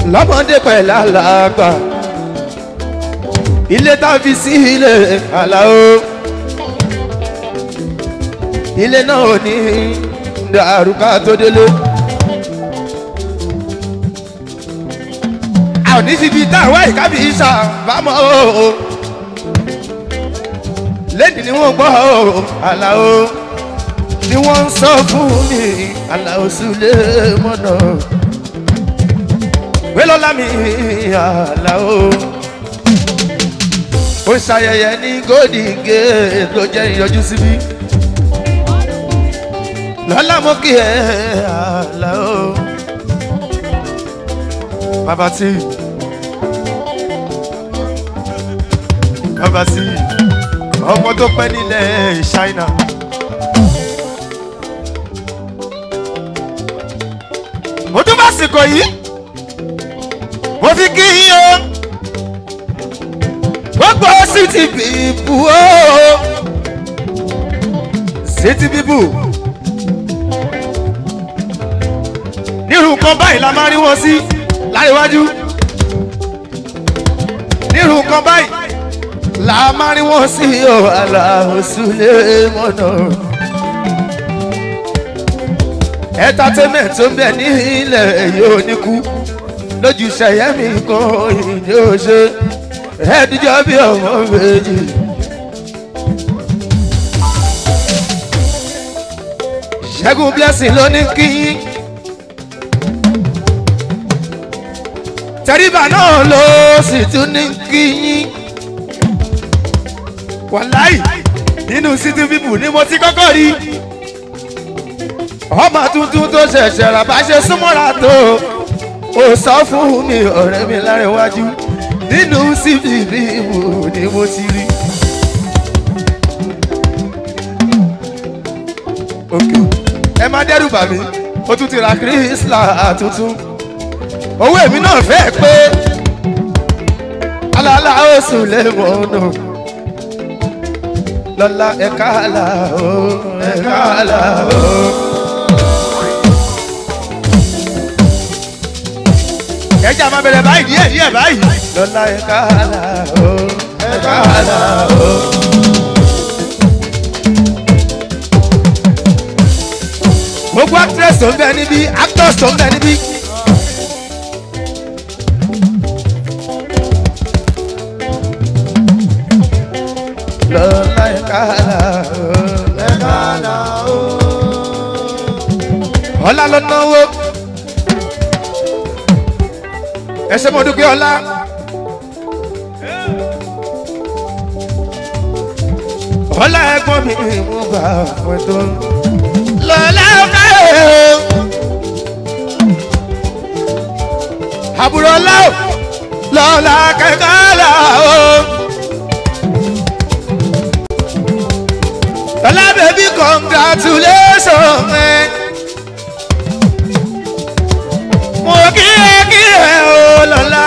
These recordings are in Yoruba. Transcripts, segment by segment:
lọ́mọdé pẹ̀lú àlàgbà ilé tá a fi sí ilé àlàó ilé náà ò ní dàrúkà tó délé. a ò ní síbi tá a wá ìkábí ìṣàbámọ́ o lẹ́ni ni wọ́n gbọ́ o àlàó ni wọ́n ń sọ fún mi àlàó sílé mọ́nà wélọ́lá mi àlàó ó ṣayẹyẹ ní gòdìgé tó jẹ́ ìyọjú síbí lọ́lá mo kí ẹ àlàó bàbá tí bàbá tí ọmọ tó pẹ́ nílẹ̀ ṣáínà. mo tún bá sìnkò yìí mo fi kí yín o gbogbo city people o city people nírú nǹkan báyìí la máa rí wọn sí láríwájú nírú nǹkan báyìí la máa rí wọn sí o aláhùsùlẹ̀ mọ́nà entertainment tó ń bẹ ní ilẹ̀ yóò ní kú lójú sẹ̀yẹ́mì kan ìdí òṣè ẹ̀ẹ́dìjọ́ bí ọmọ méjì. ṣẹ́gun blessing ló ní kí tẹríba náà ló sì tún ní kí yín wàláì nínú city people ni mo ti kọ́kọ́ rí ọmọ tuntun tó ṣẹ̀ṣẹ̀ rà bá ṣe súnmọ́ra tó o sọ fún mi ọ̀rẹ́ mi lárẹ̀wájú nínú city people ni mo ti rí. Okay. ẹ má dẹ́rù bà mí ó tún ti ra kírísìlà tuntun owó èmi náà fẹ́ pé alala ó sùn lẹ́mọ̀ọ́nà lọ́la ẹ̀ka àlà ó ẹ̀ka àlà ó. ẹja máa bẹ̀rẹ̀ báyìí díẹ̀ díẹ̀ báyìí. lọ́la ẹ̀ka àlà ó ẹ̀ka àlà ó. gbogbo actress tó ń bẹ níbí actors tó ń bẹ níbí. lọ́la ẹ̀ka àlà ó ẹ̀ka àlà ó. ọlá ló náwó ẹsẹ mọ dúkìá ọlá. ọlá ẹ̀gbọ́n mi mú bá fún tó. lọ́lá ọ̀ká ẹ̀ àbúrò ọlá ò lọ́lá kẹ̀kẹ́ ọlá ò. ọlá bèbí congratulation ẹ̀. mo kí ẹ kí ẹ o lọ́la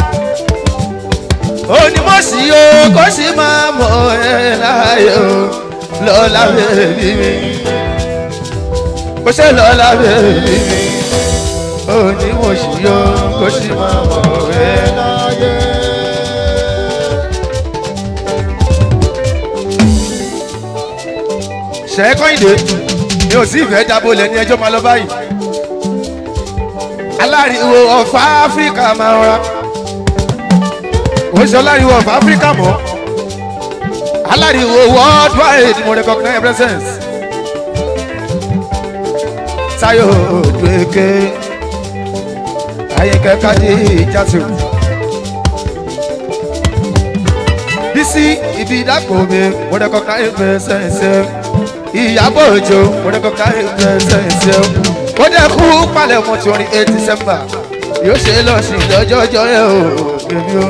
onímọ̀sí o kó sì máa mọ̀ ẹ láàyè o lọ́la bèbí mi kó ṣe lọ́la bèbí mi onímọ̀sí o kó sì máa mọ̀ ẹ láàyè. ṣẹ́kọ̀ìdè mi ò sí ìfẹ́ dábòlẹ̀ ní ẹjọ́ máa lọ báyìí aláriwo ọ̀fà áfíríkà máa ń ra ó ṣe aláriwo ọ̀fà áfíríkà mọ́ aláriwo worldwide mo recognize presence tayo dueke ayinke kadi jatu bisi ibi dàpọ̀ mi mo recognize presence ìyàbọ̀ òjò mo recognize presence ó dẹ́ kú palẹ̀ mọ́ tí orin eight december yóò ṣe lọ sí lọ́jọ́jọ́ ẹ̀ o bèbí o.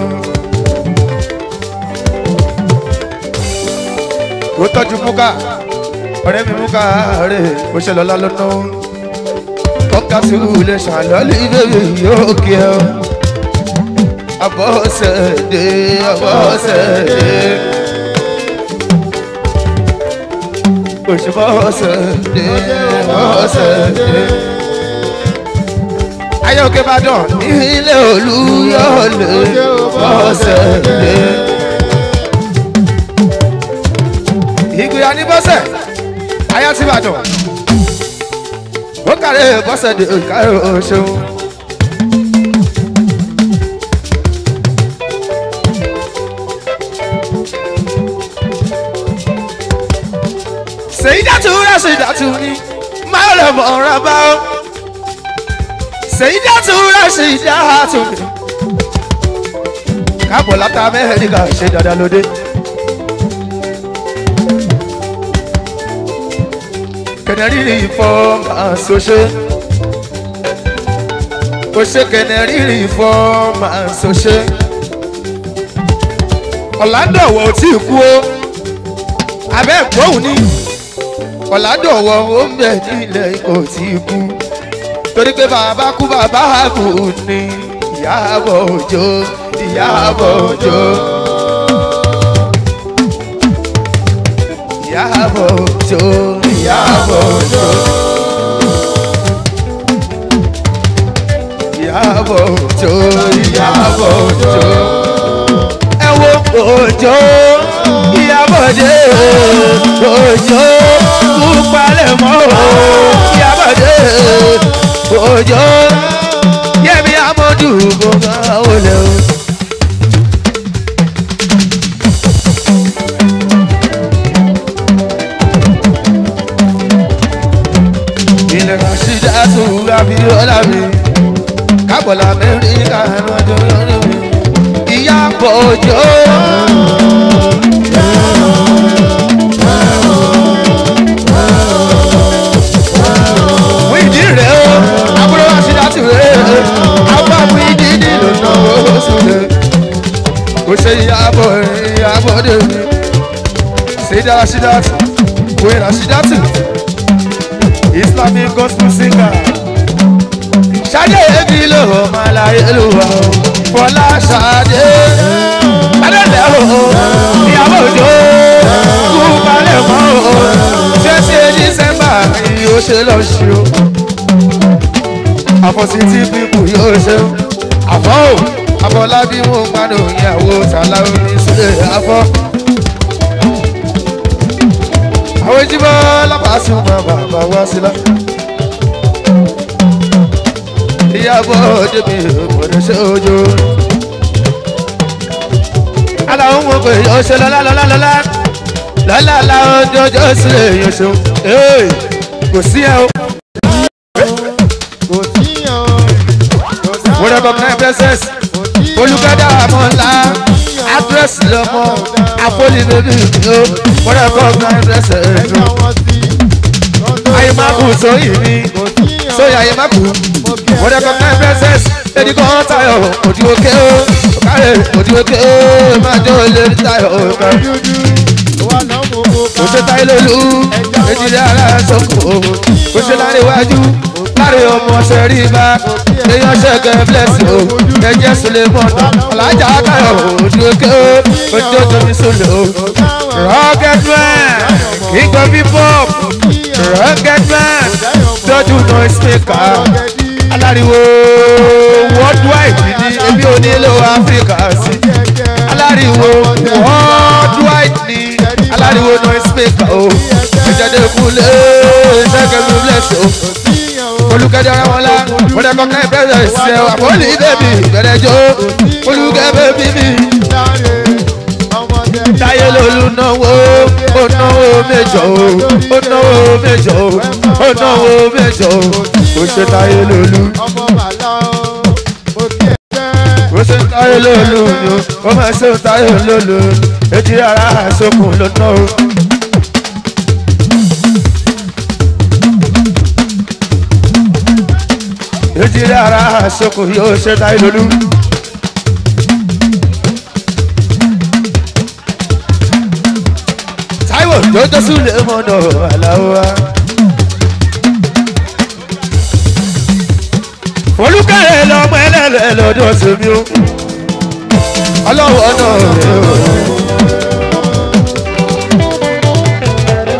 ó tọ́jú múkà ọ̀rẹ́ mi múkà rè ó ṣe lọ́lá lọ́nà kọ́ńkà sùúrù lè ṣàlọ́lì bèbí yóò kí ẹ o. abọ́sẹ̀dé abọ́sẹ̀dé. òṣìbọ́sẹ̀dé abọ́sẹ̀dé. ayé òkè ìbàdàn ní ilé olúyọ̀lé bọ́sẹ̀ dé. ìgbìyà ní bọ́sẹ̀ ayé ti ìbàdàn ó kàrẹ́ bọ́sẹ̀ dé kàrẹ́ òṣèlú. sèyídàtú rẹ̀ sèyídàtú ni máa rẹ̀ mọ̀ ọ́ra bá ó sèyídàtú rẹ̀ sèyídàtú ni káàbọ̀ látà amẹ́ríkà ṣe dáadáa lóde. kẹnẹrìrì fọ́ máa ṣoṣe ó ṣe kẹnẹrìrì fọ́ máa ṣoṣe ọ̀làdọ̀wọ̀ ò tí ì kú ó abẹ́ ìgbóhùn ni ọ̀làdọ̀wọ̀ ó ń bẹ̀ nílẹ̀ kò tí ì kú torí pé bàbá kú bàbá kú ni ìyáàbọ̀ òjò ìyáàbọ̀ òjò. ìyáàbọ̀ òjò ìyáàbọ̀ òjò. ìyáàbọ̀ òjò ìyáàbọ̀ òjò. ẹ wo òjò ìyábọ̀dé òjò kú palẹ̀ mọ́ ìyábọ̀dé òjò yẹmi amadu gbọngàn olè o. ilẹ̀ rasheeda tó abiola mi kábọ̀lá amẹ́ríkà lọ́jọ́ lọ́rùn mi ìyá bọ̀jọ́. wíìdì rẹ̀ o àbúrò rasheeda tó rẹ̀ àwọn àbúrò ìdí nílò náà ó sùnlẹ̀ kò ṣe ìyàbọ̀ ìyàbọ̀ dé mi ṣèdá rasheeda tó wẹ̀ rasheeda tó islamic gospel singer ṣadé ebi ló máa láyé ló wà ó fọlá ṣadé adẹ́lẹ̀ o ìyàwó òjò kú balẹ̀ mọ́ o twenty december yóò ṣe lọ ṣe o àfọ̀sítì pípù yóò ṣe o àfọ̀ o àfọlábí wọn gbádùn ìyàwó tàlàó ní sílẹ̀ àfọ̀ àwọn ìjìbọn lápásùn máa bàbá wá sílá. ìyàbọ̀ débi òmùrẹ́ ṣe ojú. aláwọ̀ mọ̀ pé yóò ṣe lọ́lá lọ́lá lọ́lá lọ́lá láwọn jọjọ́ sílẹ̀ yóò ṣeun. kò sí ẹ o. kò tíyàn mo recognize blessings olùkọ́dà àmọ́lá àdírẹ́sì lọ́mọ àpọ́lì bèbí mi o mo recognize blessings ẹ̀yà wọn sí ayé má kù sóyè mi kò tíyàn sóyè ayé má kù mo recognize blessings lady kan tayo òdi òkè o òkàrè òdi òkè o máa jẹ́ olè tayo òkè dúdú wà náà mo kó kò ṣe táyé lólu èjìlẹ̀ ara sọ́kò kò ṣe láre wájú láre ọmọ ṣẹ̀rí bá èèyàn ṣẹ̀gẹ̀ bless o ẹ̀jẹ̀ sílẹ̀ mọ́tò alájà káyọ̀ òdi òkè o ojú ọjọ́ mi sọ̀lẹ̀ o. rugged man king of hip hop rugged man tọ́jú noise maker aláriwo worldwide ní ebi onílò áfíríkà sí aláriwo worldwide ní aláriwo noise maker o ìjọba ìkúlẹ̀ ṣẹ́gun mi bless o olùkẹ́jọ́ ara wọn la wọ́n dẹ́ kọ́kẹ́ ìbẹ̀rẹ̀ ṣe àpọ́lì bẹ́bí ìbẹ̀rẹ̀ jó olùkẹ́ bẹ́bí mi táyé lolú náwó ó náwó méjọ o ó náwó méjọ o ó náwó méjọ o ó ṣe táyé lolú ó ṣe táyé lolú ni o ó máa ṣe táyé lolú etí ara àsokùn ló ná o. etí ara àsokùn yóò ṣe táyé lolú. Táíwò jọjọ súlẹ̀ mọ́nà aláwa. olùkẹ́rẹ́ lọ́mọ ẹlẹ́lẹ́ lọ́dọ̀ tèmi o ọlọ́wọ́ náà rẹ̀ o.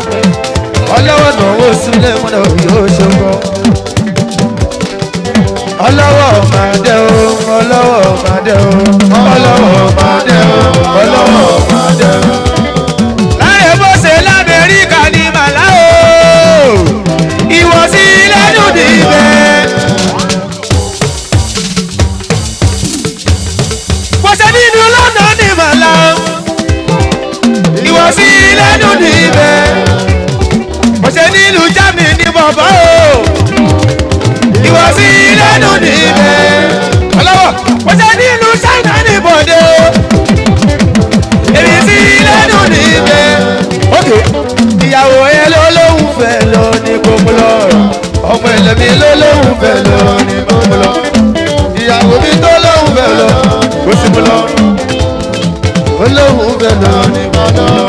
ọlọ́wọ́ náà wò súlẹ̀ mọ́nà yóò ṣe gbọ́. ọlọ́wọ́ máa dẹ́ o ọlọ́wọ́ máa dẹ́ o ọlọ́wọ́ máa dẹ́ o ọlọ́wọ́ máa dẹ́ o. láyé bó ṣe lamẹ́ríkà ní màlá o ìwọ̀sí lẹ́nu níbẹ̀. bó ṣe nínú lọ́nà ní màlá ìwọ̀sí lẹ́nu níbẹ̀. bó ṣe nínú germany ní bọ̀bọ̀ o ìwọ̀sí lẹ́nu níbẹ̀. ọlọ́wọ́ bó ṣe nínú china ní bọ̀dẹ̀ o èmi sí lẹ́nu níbẹ̀. ok ìyàwó ẹ ló lóhùn fẹ́ lọ ní gbogbo lọ ọmọ ẹlẹ́mi ló lóhùn fẹ́ lọ ní gbogbo lọ ìyàwó mi tó lóhùn fẹ́ lọ kó sì mú lọ ó lóhùn fẹ́ lọ ní gbogbo lọ.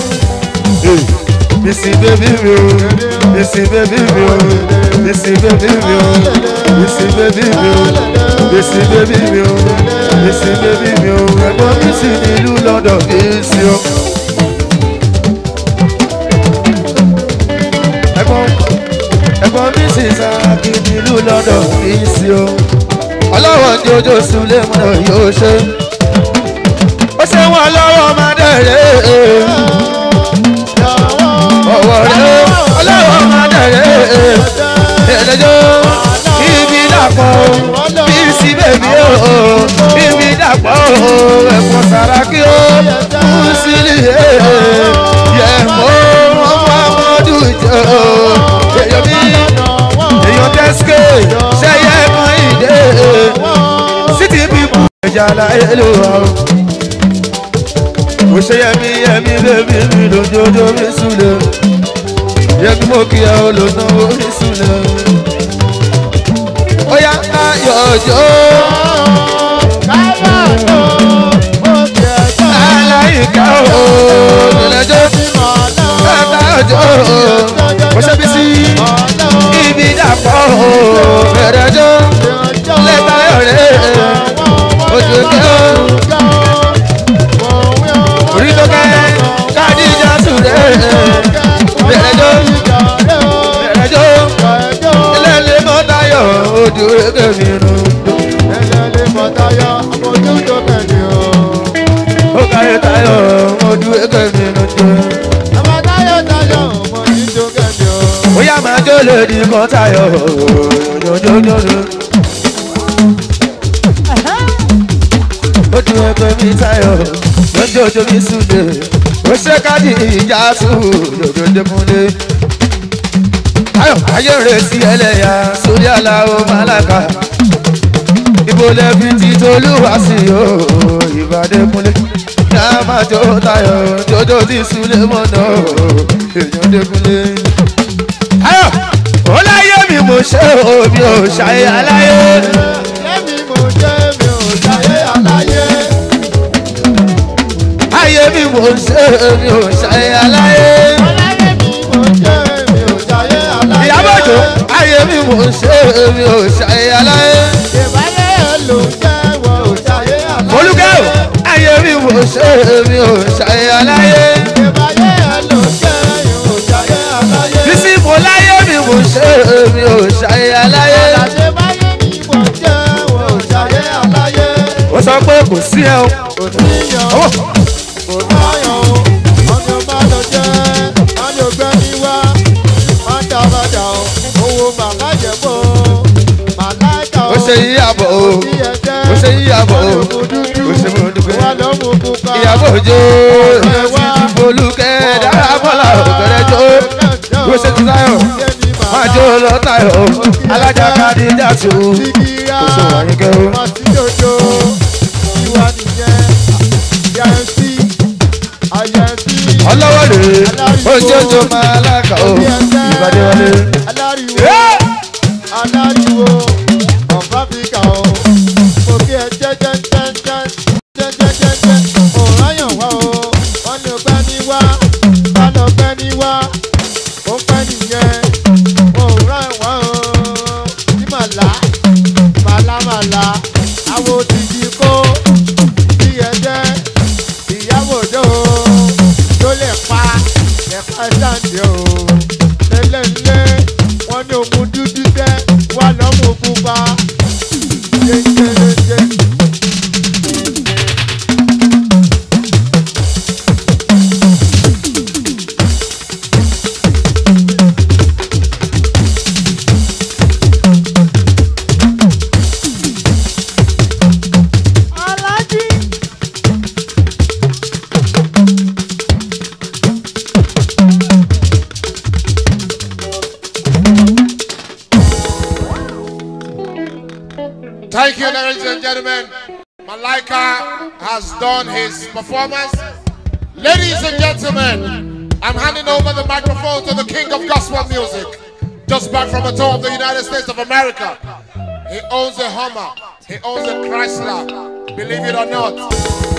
Missy baby mi o, Missy baby mi o, Missy baby mi o, Missy baby mi o, Missy baby mi o, Missy baby mi o, ẹ̀gbọ́n mi sì nílùú lọ́dọ̀ Missy o. Ẹ̀gbọ́n ẹ̀gbọ́n mi sì sáàkì nílùú lọ́dọ̀ Missy o. Ọlọ́wọ́ ní ojú Sùlẹ̀ mọ́nà yóò ṣe. Ó ṣe wọ́n lọ́wọ́ máa dẹ̀rẹ̀ ọwọ́ rẹ̀ ọlọ́wọ́ máa dẹ̀rẹ̀ ẹ̀ẹ́dẹ́jọ́ ibi dàpọ̀ bí sí bèbí o ibi dàpọ̀ ẹ̀fọ́ sàràkí o kú sílì yẹ mọ́ ọmọ amọ́dún jọ èyàn mi èyàn tẹ́síkè ṣẹ́yẹ kan ìdè city people ẹ̀jẹ̀ aláyé ló wà o mo ṣe yẹmi yẹmi bébí mi lójoojó mi súlẹ̀ yẹmi mo kí ẹ o lò náwó mi súlẹ̀ ó yá ayọ̀ ọjọ́ aláìka o lọ́jọ́ ẹ̀ka ọjọ́ mo ṣe bí sí ibi dàpọ̀ o bẹ̀rẹ̀jọ́ lẹ́ta ọ̀rẹ́ ojú kẹ́ o orí tó kẹ́ káàdìjà sùrẹ́ bẹ̀rẹ̀jọ́ bẹ̀rẹ̀jọ́ ẹlẹ́lẹ́ mọ́tayọ̀ ojú ẹgbẹ́ mi nù. ó káyé tayọ̀ ojú ẹgbẹ́ mi nù jẹ́. ó yá máa jó lèdí kan tayọ̀ jọjọjọjọ. ojú ẹgbẹ́ mi tayọ̀ lọ́jọ́jọ́ mi súnlé ó ṣe káàdì ìjà sùn lójoojúmọ́lé. Ayọ̀ ayé rẹ̀ sí ẹlẹ́yà sórí aláwọ̀ málákà. Ibo lẹ́bi tí Tolúwa sí o, ìbàdí múlẹ̀. Ní a máa jó tayọ̀, jọjọ́ tí Súlé mọ̀nà o, èèyàn dékúnlé. Ayọ̀ ó láyé mi mo ṣe o, mi ò ṣàyè aláyé. Ayé mi mo ṣe mi ò ṣàyè aláyé. Ìyábọ̀ Òjó, ayé mi mo ṣe mi ò ṣàyè aláyé. Olúkẹ́ o, ayé mi mo ṣe mi ò ṣàyè aláyé. Bísí mo láyé mi mo ṣe mi ò ṣàyè aláyé. Ó sọ pé kò sí ẹ o. Ọwọ́ ó ṣe yíyàbọ̀ o. Ó ṣe yíyàbọ̀ o. Ó ṣe mo dúpẹ́. Ìyàbọ̀ Òjó ti Folúkẹ́ dára bọ́lá òkèrè jó. Ó ṣe ti Táyọ̀. Máa jó lọ Táyọ̀. Alájà káàdì dàtú. Ó ṣe wà yín kẹ́ o. Ọlọ́wọ́ rèé. Ojoojó máa lákà o. Ìbàdí wọlé. Yeah! aláriwo of africa o mo kí ẹ jẹjẹjẹjẹjẹjẹjẹjẹ òráyàn wá o wọn ní ọgbẹ ní wá wọn ní ọgbẹ ní wá ó pẹ nìyẹn òráyàn wá o ní màlá màlá màlá àwo ti di kó bí ẹ jẹ ìyàwó dé o tó lè pa ẹ̀ka sáǹdì o lélẹ́lẹ́ wọ́n ní òun dúdú tẹ́ wà lọ́mú pupa gentlemen, Malaika has done his performance. Ladies and gentlemen, I'm handing over the microphone to the king of gospel music. Just back from a tour of the United States of America. He owns a Hummer. He owns a Chrysler. Believe it or not.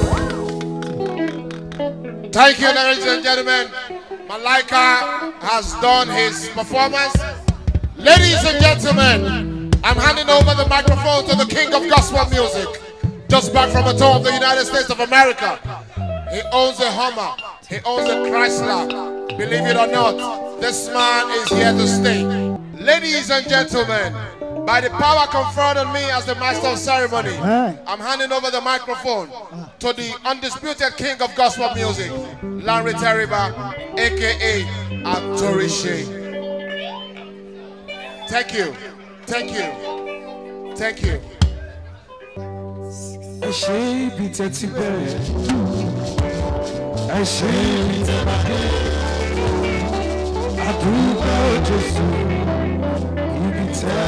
Thank you, ladies and gentlemen. Malaika has done his performance. Ladies and gentlemen, I'm handing over the microphone to the king of gospel music. Just back from a tour of the United States of America. He owns a Hummer. He owns a Chrysler. Believe it or not, this man is here to stay. Ladies and gentlemen, by the power conferred on me as the master of ceremony, I'm handing over the microphone to the undisputed king of gospel music, Larry Teriba, aka Atorishe. Thank you. Thank you. Thank you. ẹ ṣe ibi tẹ ti bẹ̀rẹ̀ ẹ ṣe ibi tẹ bá dé àdúgbò jésù ibi tẹ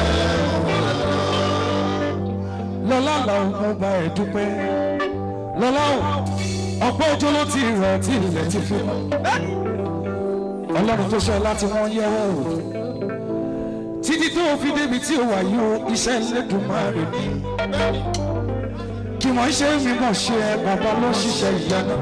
lọ́lá làwọn ọmọ ọba ẹ̀ dúpẹ́ lọ́lá o ọ̀pọ̀ ọjọ́ ló ti rọ̀ tí ilẹ̀ ti fi mọ́ ọlọ́run tó ṣe láti wọ́n yẹ̀wò o títí tó fi débi tí ó wà yìí o iṣẹ́ Ẹlẹ́dùmarè ni kí wọ́n ṣe mí mọ̀ ṣe ẹ bàbá ló ṣiṣẹ́ ìyanu.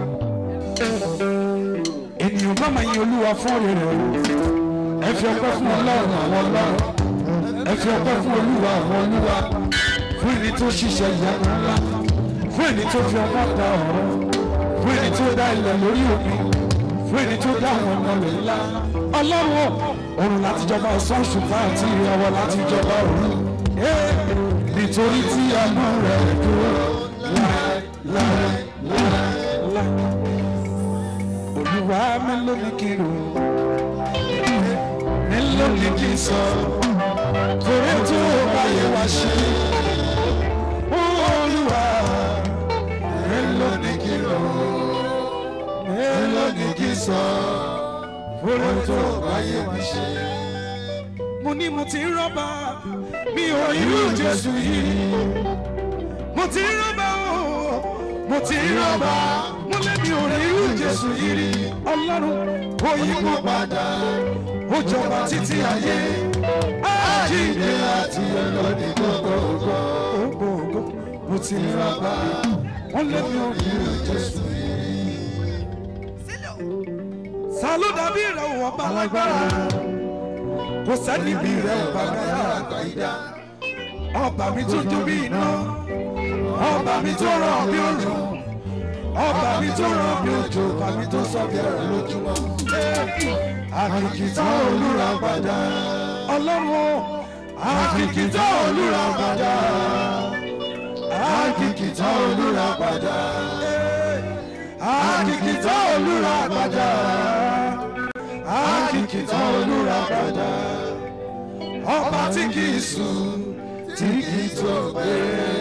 ènìyàn bá máa yin olúwa fún òrè rẹ̀ o ẹ fi ọpẹ́ fún ọlọ́run àwọn ọlọ́run ẹ fi ọpẹ́ fún olúwa àwọn olúwa fún ẹni tó ṣiṣẹ́ ìyanu ńlá fún ẹni tó fi ọmọ da ọ̀rọ̀ fún ẹni tó dá ilẹ̀ lórí omi fún ẹni tó dá àwọn ọmọ rẹ̀ ńlá ọlọ́run o òrùn láti jọba ọ̀sán ṣùgbọ́n àti ìràwọ̀ láti jọba òru nítorí tí àánú rẹ̀ dúró láé láé láé láé. Olúwa mélòó ni kí n rò? Mélòó ni kí n sọ? Torí tó báyé wá ṣe. Olúwa mélòó ni kí n rò? Mélòó ni kí n sọ? Torí tó báyé wá ṣe. Mo ní mo ti rọ́bà mi ò irú Jésù yìí mo ti rí rọ́bà o mo ti rí rọ́bà mo lẹ́bi ò rí irú Jésù yìí rí ọlọ́run ó yí kó padà ó jọba títí ayé àjíǹde láti ọlọ́ni gbogbogbò gbogbogbò mo ti rí rọ́bà mo lẹ́bi ò rí irú Jésù yìí. ta ló dàbí rẹ̀ wọ́n bá lágbára kò sẹ́ni bí rẹ̀ wọ́n bá lágbára gbàyídá ọba mi tó jó bí iná ọba mi tó rọ̀ bí òjò ọba mi tó rọ̀ bí òjò ọba mi tó sọ bí ẹ̀rọ lójúmọ́ àkìkìtà olúra padà ọlọ́run àkìkìtà olúra padà àkìkìtà olúra padà àkìkìtà olúra padà àkìkìtà olúra padà ọba tí kì í sùn tí kì í tó gbé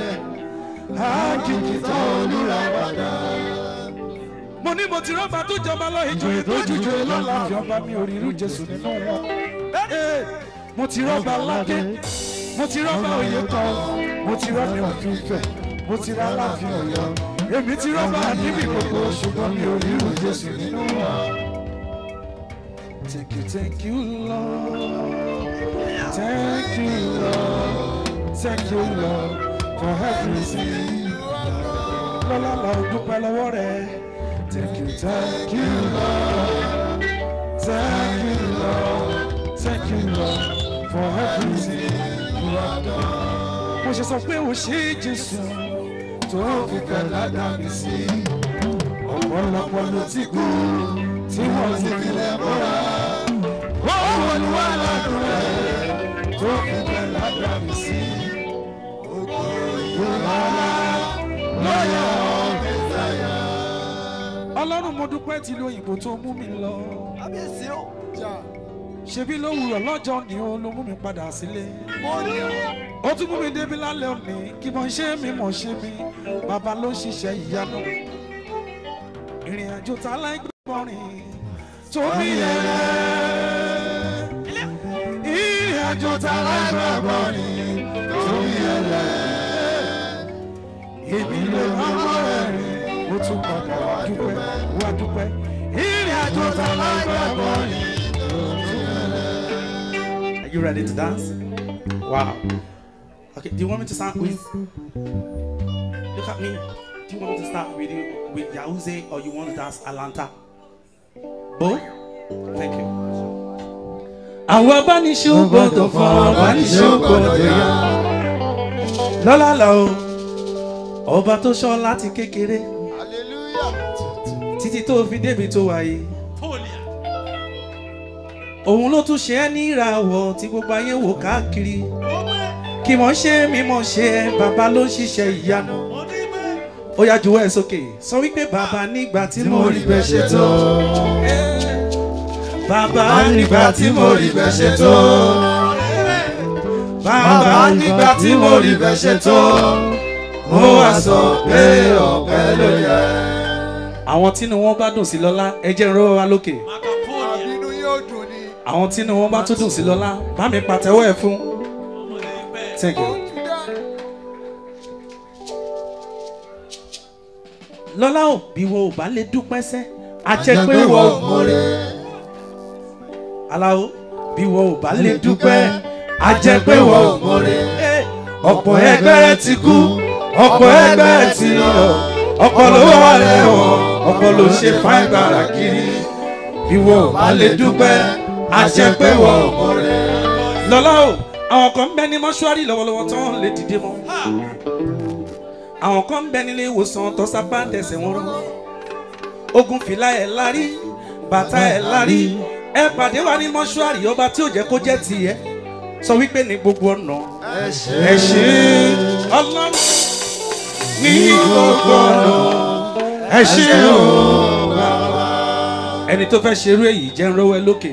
àkìkìtà olúra padà. mo ní mo ti rọ́bà tó jọba lọ ìjòyè tó jùjọ lọ́la fi ọba mi òrìrú jésù nínú wọn. mo ti rọ́bà ládé mo ti rọ́bà òye kan mo ti rọ́bà òfin fẹ̀ mo ti rà láàfin ọ̀yọ́ èmi ti rọ́bà níbi gbogbo ṣùgbọ́n mi òrìrú jésù nínú wọn. Thank you, thank you, Lord. Thank you, Lord. Thank you, Lord, for everything. Lọ́lá la ò dúpẹ́ lọ́wọ́ rẹ̀. Thank you, thank you, Lord. Thank you, Lord. Thank you, Lord, for everything you have done. Mo ṣe sọ pé o ṣe Jésù tó fi fẹ́ ládàá mi sí. Ọ̀pọ̀lọpọ̀ ló ti kú tí wọ́n ti fi lẹ́ bọ́ra. Wọ́n wọ́n ní wàá ládùn rẹ̀ tó fi fẹ́ ládàá mi sí. ọlọ́run mo dúpẹ́ tí lóyìnbó tó mú mi lọ. ṣebí lówùrọ̀ lọ́jọ́ ni ó ló mú mi padà sílé. ó tún mú mi débi lálẹ́ òní kí mo ṣe mi mọ̀ ṣe mi bàbá ló ṣiṣẹ́ ìyanu. ìrìn àjò tá láìgbọ́rin tó bí ẹrẹ. ìrìn àjò tá láìgbọ́rin tó bí ẹrẹ èmi lè rọ́mọ́ rẹ̀ mo tún padà wá dúpẹ́ wá dúpẹ́ ìrìn àjò tá lágbàgbọ́ ni. Are you ready to dance? Wow. Okay, do you want me to start with? Look at me. Do you want me to start with you with Yahooze or you want to dance Alanta? Both? Thank you. Àwọn abániṣòwò tó fọ abániṣòwò tó yá. Lọ́lá lọ o, ọba tó ṣọ́ láti kékeré hallelujah. títí tó fi débi tó wáyé. Òun ló tún ṣe é ní ìràwọ̀ tí gbogbo ayé wò káàkiri. Kì mọ̀ ṣe mímọ̀ ṣe ẹ, bàbá ló ń ṣiṣẹ́ ìyanu. Ó yá juwọ́ ẹ̀ sókè, sọ wípé bàbá nígbà tí mo rí bẹ́ẹ̀ ṣe tó. Bàbá nígbà tí mo rí bẹ́ẹ̀ ṣe tó. Bàbá nígbà tí mo rí bẹ́ẹ̀ ṣe tó. Mo wá sọ pé ọ̀pẹ ló yẹ. Àwọn tínú wọn bá dùn sí lọ́lá, ẹ jẹ́ ìró wa lókè. àbínú yóò dùn ni. Àwọn tínú wọn bá tún dùn sí lọ́lá, bá mi pàtẹ́wọ́ ẹ̀ fún. Thank you. lọ́lá ò bí wo ò bá lè dúpẹ́ sẹ́ a jẹ́ pé wọ́n ò mọ̀rẹ́. aláwo bí wo ò bá lè dúpẹ́ a jẹ́ pé wọ́n ò mọ̀rẹ́. ọ̀pọ̀ ẹgbẹ́ rẹ ti kú ọ̀pọ̀ ẹgbẹ́ rẹ ti lọ ọ̀pọ̀ ló wà lẹ́wọ̀n ọ̀pọ̀ ló ṣe fáin gbàrà kiri bí wo ò bá lè dúpẹ́ a jẹ́ pé wọ́n ò mọ̀rẹ́. lọ́lá o àwọn kan ń bẹ ní mọ́ṣúárì lọ́wọ́lọ́wọ́ tí wọ́n lè dìde mọ́ àwọn kan ń bẹ nílé ìwòsàn tó sábà ń tẹ̀sẹ̀ wọn rọ ogun fìlà ẹ̀ lárí bàtà ẹ̀ lárí ẹ pàdé wa ní mọ́ṣúárì ọba tí ò jẹ́ kó jẹ́ tiẹ̀ sọ wípé ní gbogbo ọ̀nà ẹ ṣe ọlọ́run ní gbogbo ọ̀nà ẹ ṣe o ẹni tó fẹ́ ṣerú èyí jẹ́ ń rówó ẹ lókè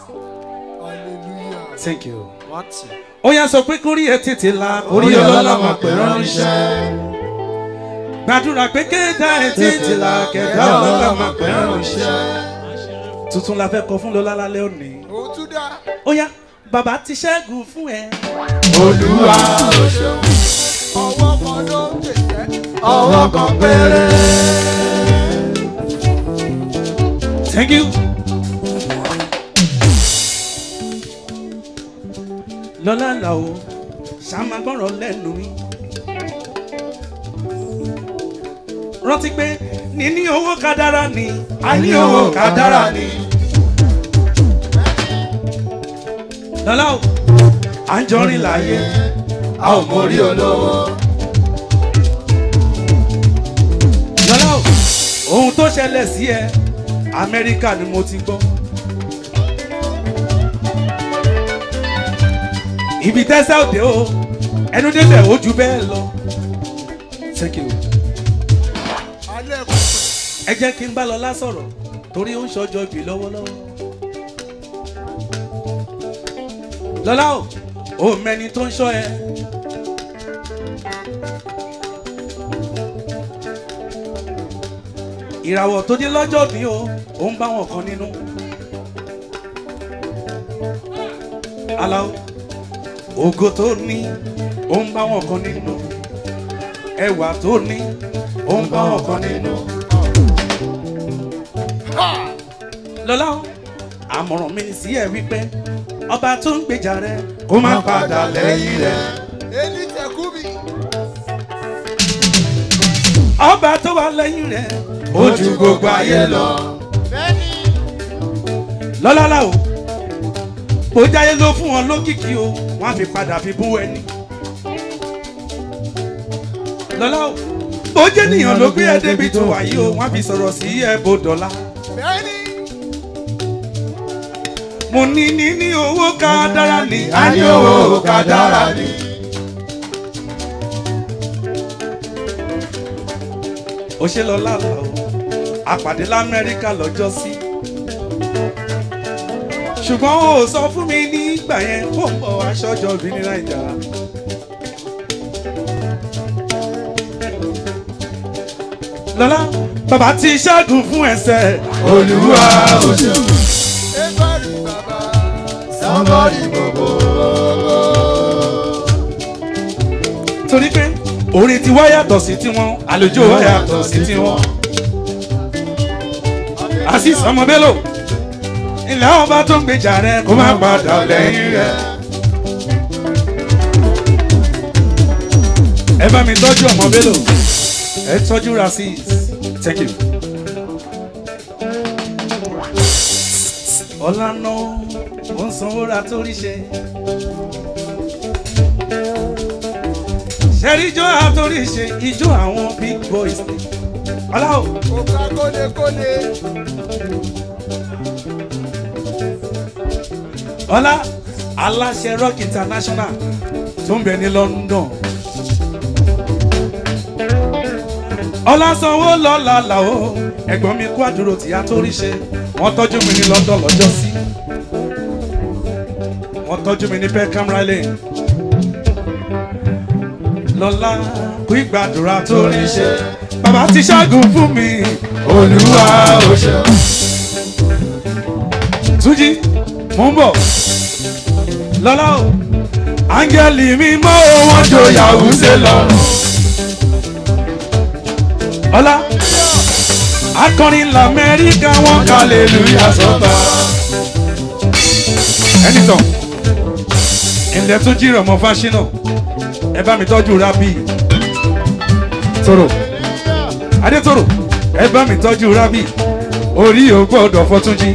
thank you ó yá sọ pé kórí ẹ tètè la orí ọlọ́lá máa pè ránṣẹ́ gbàdúrà pé kéda ẹ tètè la kẹdá ọlọ́lá máa pè ránṣẹ́ tuntun la fẹ́ kọ fún lọ́lá lálẹ́ òní òun tún dá. ó yá bàbá ti ṣẹ́gun fún ẹ. olúwa ò ṣeun. ọwọ́ kan ló ń tẹ̀sẹ̀. ọwọ́ kan péré. thank you. lọ́lá là ó ṣàmà gbọ́rọ̀ lẹ́nu mi. rántí pé níní owó kádàrá ni àní owó kádàrá ni. lọ́lá o à ń jọrin láàyè a ò mórí olówó. lọ́lá o ohun tó ṣẹlẹ̀ sí ẹ amẹ́ríkà ni mo ti gbọ́. ibi tẹ́sẹ̀ òde o ẹnu débẹ̀ ó ju bẹ́ẹ̀ lọ. thank you. alẹ́ kò ẹ jẹ́ kí n bá lọ lásọ̀rọ̀ torí ó ń ṣọjọ́ ibì lọ́wọ́lọ́wọ́. lọ́lá o ò mẹ́ni tó ń ṣọ́ ẹ. ìràwọ̀ tó dé lọ́jọ́ bí o ò ń bá wọn kan nínú. aláwo ògo tó ní ó ń bá wọn kan nínú ẹwà tó ní ó ń bá wọn kan nínú. lọ́lá o àmọ̀ràn mi sí ẹ wípé ọba tó ń gbèjà rẹ kó má padà lẹ́yìn rẹ. èyí tẹ̀kú mi. ọba tó wà lẹ́yìn rẹ ó ju gbogbo ayé lọ. bẹ́ẹ̀ni lọ́lá la o bó jáyé ló fún wọn lókìkí o wọ́n á fi padà fi bú ẹni. lọ́lá o bó jẹ́ nìyàn ló gbé ẹ débi tó wà yìí o wọ́n á fi sọ̀rọ̀ sí ẹ bó dọ̀la. bẹ́ẹ̀ni. mo ní ní ní owó ká dára ní. a ní owó ká dára ni. ó ṣe lọ lálá o àpàdé lamẹ́ríkà lọ́jọ́ sí. ṣùgbọ́n ó sọ fún mi nígbà yẹn kó ń bọ̀ aṣọ́jọ́ bí ní nàìjà. lọ́lá bàbá ti ṣẹ́gun fún ẹsẹ̀ olúwa ò ṣe. Everybody baba. Somebody bobo. torí pé orin tiwa yàtọ̀ sí tiwọn àlùjọ wa yàtọ̀ sí tiwọn. asis ọmọ bello ilẹ̀ ọba tó ń gbèjà rẹ kó má padà lẹ́yìn rẹ. ẹ bá mi tọ́jú ọmọ bello ẹ tọ́jú rasis thank you. ọ̀làna ó ń sanwó ra torí ṣe. ṣẹ́rí ijó àtòrí ṣe ijó àwọn big boys ni. ọ̀làwọ̀ Òkà kólekóle. ọ̀là aláṣẹ rock international tó ń bẹ ní london. ọ̀là sanwó lọ́la làwọ̀ ẹ̀gbọ́n mi kó àdúró tìyá torí ṣe wọ́n tọ́jú mi ní london lọ́jọ́ sí. wọ́n tọ́jú mi ní peckham raleigh. lọ́la kú ìgbàdúrà torí ṣe bàbá ti ṣẹ́gun fún mi olúwa ò ṣe. túnjí mò ń bọ̀ lọ́la o áńgẹ́lì mi mọ́ wọn jòyàwó ṣe lọ́rùn. ọlá akọrin lamẹ́ríkà wọn kàlélúyà sọ́ba. ẹnìtàn ilẹ̀ tún jí rọ̀mọ́ fáṣínà ẹ bá mi tọ́jú rábì toro adétoro ẹ bá mi tọ́jú rábì orí ò gbọ́dọ̀ fọ́túnjí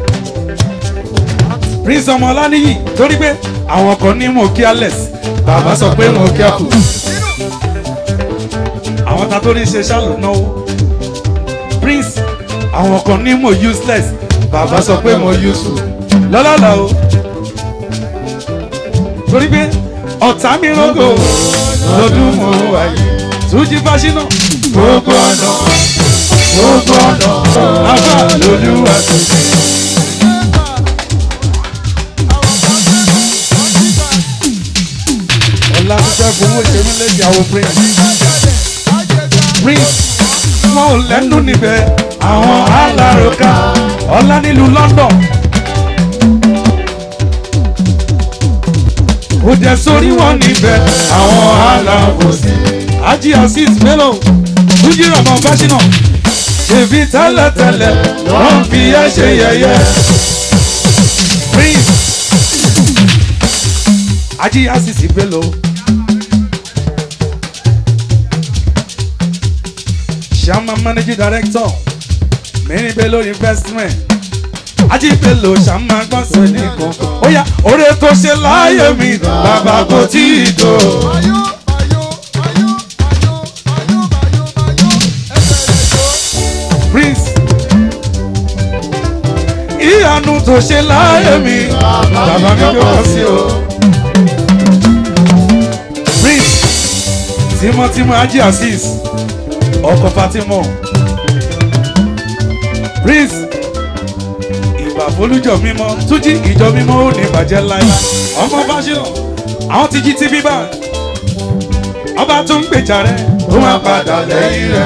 prince ọmọ ọlánìyí torí pé àwọn kan ní mo careless bàbá sọ pé mo careful àwọn ta tó ní ṣe ṣàlù náwó prince àwọn kan ní mo useless bàbá sọ pé mo useful lọ́lọ́lọ́ o torí pé ọ̀tá mi rògò lọ́dún mo wáyé túnjí fásinà gbogbo ọ̀nà gbogbo ọ̀nà àbá lolúwa tó ṣe. ọ̀la fífẹ́ fowó ṣe mí lẹ́yìn àwọn prince prince wọn ò lẹ́nu níbẹ̀ àwọn aláròká ọ̀la nílùú london. ó jẹ́ sórí wọn níbẹ̀ àwọn alábòsí. ají azeez bello túnjí rọ̀mọ́ fásinà ṣèbí tẹ́lẹ̀tẹ́lẹ̀ wọ́n fi ẹ́ ṣe yẹ̀yẹ́. prince ají azeez bello. Shama managing director Many Bello investment Ají Bello Shama gbọ́sẹ̀ nìkan Ó yá oore tó ṣe láyé mi bàbá kò tí ì tó. Ayó, ayó, ayó, ayó, ayó, ayó, ayó. Ẹsẹ̀ rẹ̀ jó. Prince ìyanu tó ṣe láyé mi bàbá mi gbé wọ́n sí o. Prince tímọ́tímọ́ Ají Azeez ọkọ̀ Fatima Prince ìgbà folújọ mímọ́ túnjí ìjọ mímọ́ ò ní bàjẹ́ láyé ọmọ fásinà àwọn ti jí tv bá ọba tó ń gbèjà rẹ ó máa padà lẹ́yìn rẹ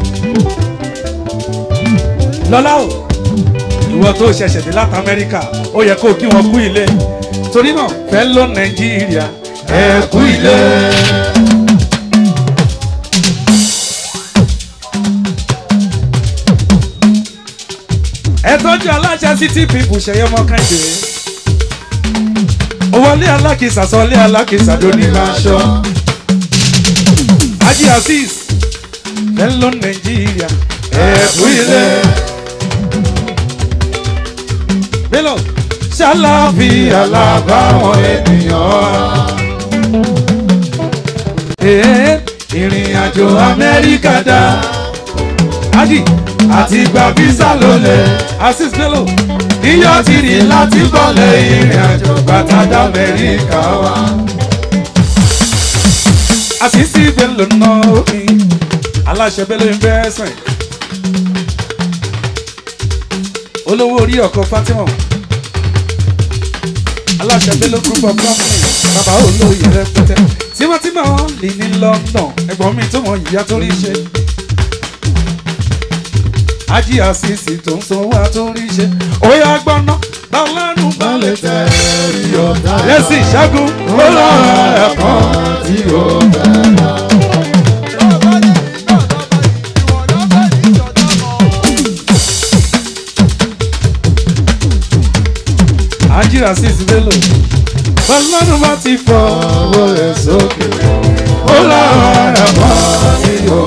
lọ́lá o ìwọ tó ṣẹ̀ṣẹ̀ dé láti amẹ́ríkà ó yẹ kó kí wọn kú ilé torí náà fẹ́ lọ nàìjíríà ẹ kú ilé. ẹ tọ́jú aláṣẹ city people ṣẹyẹ ọmọ kẹ́hìndé owólé alákìsà sọlé alákìsà lóní máa ṣọ Haji Azeez fẹ́ lọ nàìjíríà ẹ kú ilé. Bello ṣàlàfíà làbáwọn ènìyàn. Ee, ìrìn àjò Amẹ́ríkà dá. Adi àti gba físà lólè. Azeez Bello iyọ̀ ti rìn láti bọ̀lẹ̀ ìrìn àjò gbàtàdá Amẹ́ríkà wá. Azeez Bello náà omi aláṣẹ Bello investment. olówó orí ọkọ Fatima aláṣẹ Bello group of companies bàbá olóyè rẹpẹtẹ tímọ́tímọ́ lè ní London ẹ̀gbọ́n mi tó mọ ìyá tó rí ṣe Haji Azeez tó ń sanwó àtórí ṣe óyá gbọ́ná lọ́lọ́run balẹ̀ tẹ̀ rí ọ̀tá lẹ́sìn ìṣẹ́gun ó lọ́rọ̀ ẹ̀kan tí ó bẹ̀rẹ̀. azeez bello ọlọ́run bá ti fọ owó rẹ̀ sókè ó láwọn ará mọ́ sí o.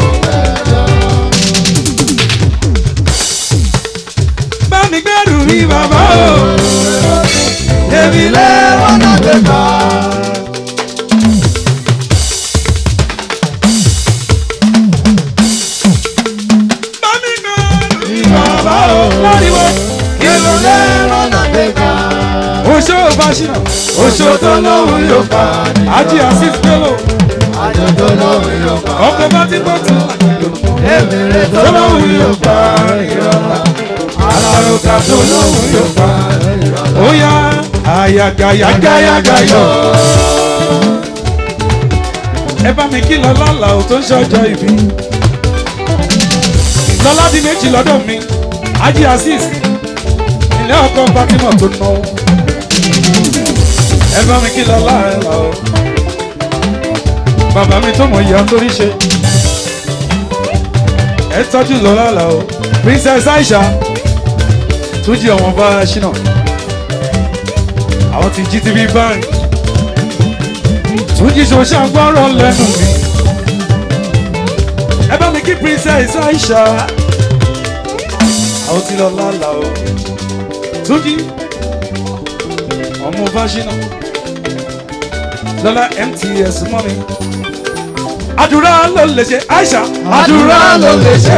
bá mi gbẹ́rù mi bàbá o èmi lẹ́wọ̀n náà lè bá. bá mi gbẹ́rù mi bàbá o láriwo èmi lẹ́wọ̀n náà lè bá. oṣó fásinà oṣó tó lóhùn yóò pa ájí azeez bello àjọ̀dọ̀ lóhùn yóò pa. ọkọ̀ bá ti gbọ́ tún èmèrè tó tó lóhùn lóhùn yóò pa ìrọ̀lá alárùkà tó lóhùn yóò pa ó yá àyàgàyàgàyàgàyọ̀. ẹ bá mi kí lọ́lá là ó tó ń ṣọjọ́ ìbí lọ́lá di méjì lọ́dọ̀ mi ájí azeez ilé ọkọ̀ fatima tó ná ẹ bá mi kí lọ́lá ẹ là ó bàbá mi tó mọ̀ ìyá torí ṣe ẹ tọ́jú lọ́lá là ó princess aisha tún jí ọmọ bá ṣínà àwọn ti gtv bank tún jí ṣoṣà gbọ́rọ̀ lẹ́nu mi ẹ bá mi kí princess aisha àwọn ti lọ lálà o tún jí ọmọ bá ṣínà lọ́lá mts mọ́mi àdúrà ló lè ṣe aisha àdúrà ló lè ṣe.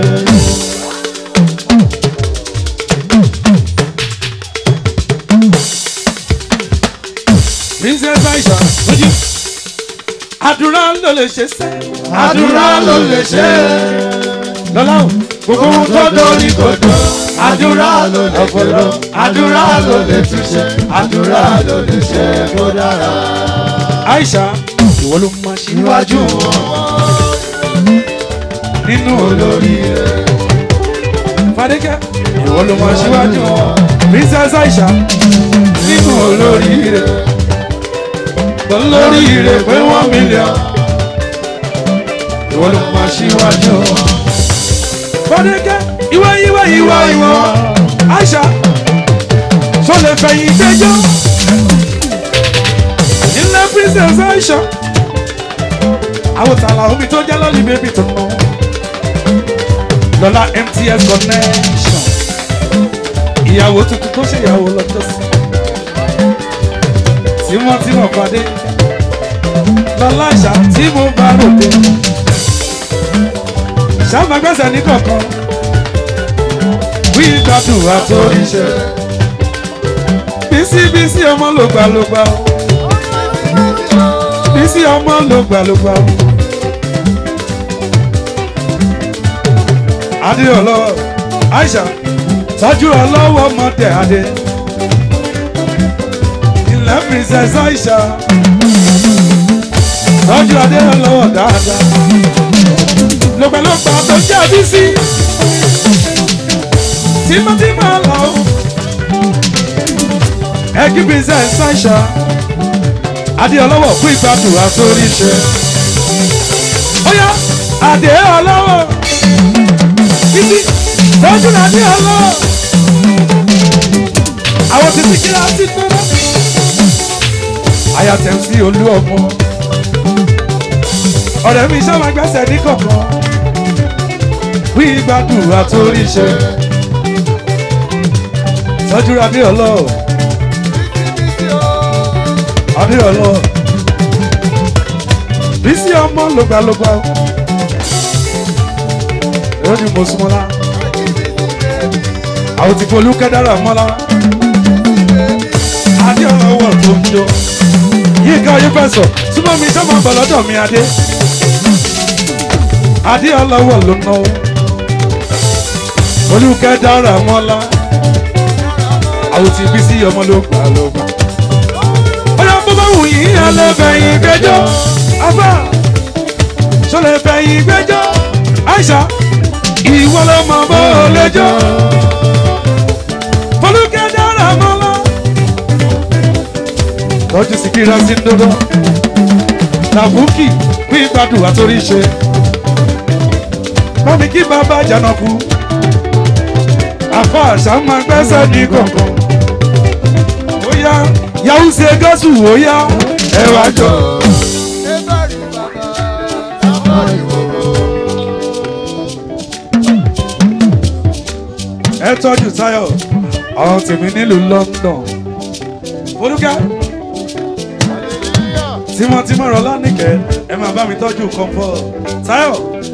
princess aisha lójú àdúrà ló lè ṣe sẹ́ àdúrà ló lè ṣe lọ́lá o gbogbo ohun tó dórí kò dùn àdúrà ló lè ṣe lọ àdúrà ló lè túnṣe àdúrà ló lè ṣe kó dára. aisha ìwọ ló máa ṣíwájú wọn nínú olórí rẹ fadékẹ́ ìwọ ló máa ṣíwájú wọn princess aisha nínú olórí rẹ olórí rẹ pé wọ́n mílíọ̀n ìwọ ló máa ṣíwájú wọn. fadékẹ́ ìwọ ìwọ ìwọ ìwọ aisha tó lè fẹ̀yìn gbẹjọ́ ilé princess aisha àwọn tààlà omi tó jẹ́ lọ́lì bébì tó ná lọ́la mts connection ìyàwó tuntun tó ṣèyàwó lọ́jọ́ sí tímọ́tímọ́ pàdé lọ́la àṣà tí mo bá ròde ṣàmàgbẹ́sẹ̀ ní kọ̀ọ̀kan wí gbádùn àtòríṣẹ́ bísí bísí ọmọ lògbàlògbà bísí ọmọ lògbàlògbà. adé ọlọ́wọ́ aisha tọ́jú ọlọ́wọ́ mọ́tẹ adé ilẹ̀ princess aisha tọ́jú adé ọlọ́wọ́ dáadáa lọ́pẹ̀lọpẹ̀ tó jẹ́ bísí tímọ́tímọ́ lọ́wọ́ ẹ̀kí princess aisha adé ọlọ́wọ́ fún ìgbádùn àtórí ṣe ó yá adé ọlọ́wọ́ títí lọ́jọ́ náà ní ọlọ́. àwọn títí kíra sí tọ́lá. àyà tẹ̀ sí olú ọmọ. ọ̀rẹ́ mi sábà gbẹ́sẹ̀ ní kọ̀ọ̀kan. wí gbàdúrà torí ṣe. tọ́jú adé ọlọ́. adé ọlọ́. bísí ọmọ lògbàlògbà lójú mọ̀súnmọ́lá àwọn ti folú kẹ́dára mọ́lá adé ọlọ́wọ́ tó ń jó yíká oyún fẹ̀sọ̀ súnmọ́ mi sọ́mọ́ bọ̀ lọ́dọ̀ mi adé adé ọlọ́wọ́ ló ná o folú kẹ́dára mọ́lá àwọn ti bí sí ọmọ ló gbà ló gbà. bóyá bó bá wù yín ẹlẹ́fẹ̀yìn gbẹjọ́ afá sọlẹ́fẹ̀yìn gbẹjọ́ aisha ìwọ ló mọ bó o lẹjọ fọlùkẹ́ dára mọ́lá tọ́jú síkírà sí dodo tàbùkì pín gbádùn àtórí ṣe bámi kí bàbá jànàkú àfa àṣà máa gbẹ́sẹ̀ ní kọ̀ọ̀kan ó yá yá yahoo ṣe gọ́sù ó yá ẹ wá jọ. Ebari bàbá, àbọ̀rì gbogbo. ẹ tọ́jú táyọ̀ àwọn tèmi nílùú london olùkẹ́ Hallelujah. tímọ́tímọ́ rọ lánìkẹ́ ẹ máa bá mi tọ́jú comfort táyọ̀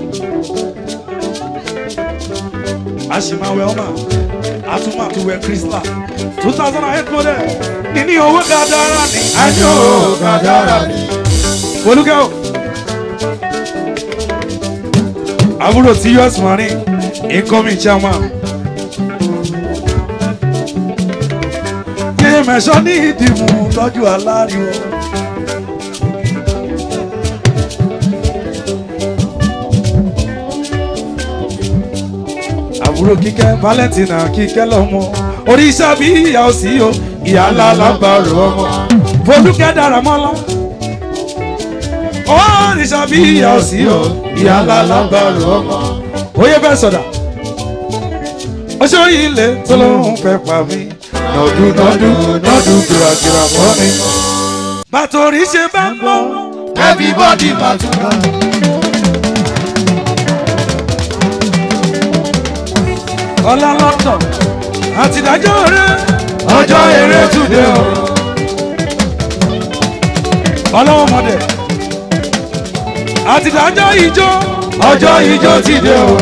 a sì máa wẹ ọmọ a tún máa tún wẹ crystal two thousand and eight model níní owó dáadáa ní àjò dáadáa ní. olùkẹ́ o àbúrò tí us marine incoming chairman. yé mẹ́sàn ní ìdìmú tọ́jú aláriwo. àbúrò kíkẹ́ valentina kíkẹ́ lọ́mọ oríṣà bí ìyá òsì o ìyá ńlá lágbàrò ọmọ folúkẹ́ dára mọ́lá oríṣà bí ìyá òsì o ìyá ńlá lágbàrò ọmọ oyè fẹ́ sọ̀dà ọṣọ ilé tó lóun fẹ́ pa mí nọdún nọdún nọdún kìràkìrà fọ́ mi. bàtòrí ṣe bá ń bọ̀ everybody máa tún bá. ọlá lọ́tọ̀ àtìdájọ́ rẹ ọjọ́ eré túnde o. ọlọ́wọ́ mọ̀dẹ̀ àtìdájọ́ ìjọ ọjọ́ ìjọ ti dé o.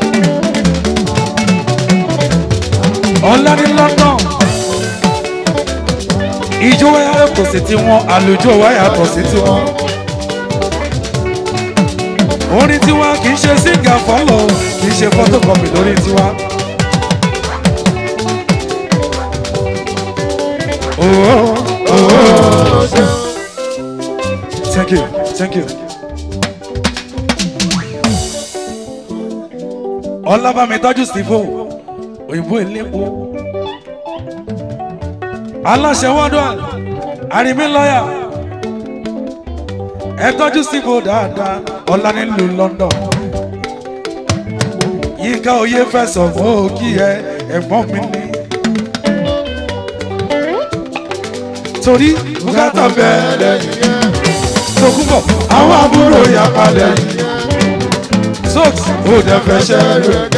ọlá ní london ìjọ wáyà kò sí tiwọn àlùjọ wáyà kò sí tiwọn. orin tiwa kì í ṣe síngà fọlọ kì í ṣe photocopy lórí tiwa. Oh, oh, oh. Thank you, thank you. Ọlábàmí tọ́jú Steve òyìnbó elépo. Aláṣẹ wọ́dọ̀ àrímí lọ́yà. Ẹ tọ́jú Steve dáadáa, ọ̀la nílùú London. Yínká oyè fẹ̀sọ̀ fún òkì ẹ ẹ̀gbọ́n mi ní. Torí bùkátà bẹ̀rẹ̀ Tòkúbọ̀ àwọn àbúrò yapa lẹ́yìn. Sọ́ọ̀tì ó dẹ̀ fẹ́ ṣẹ́rù ẹ̀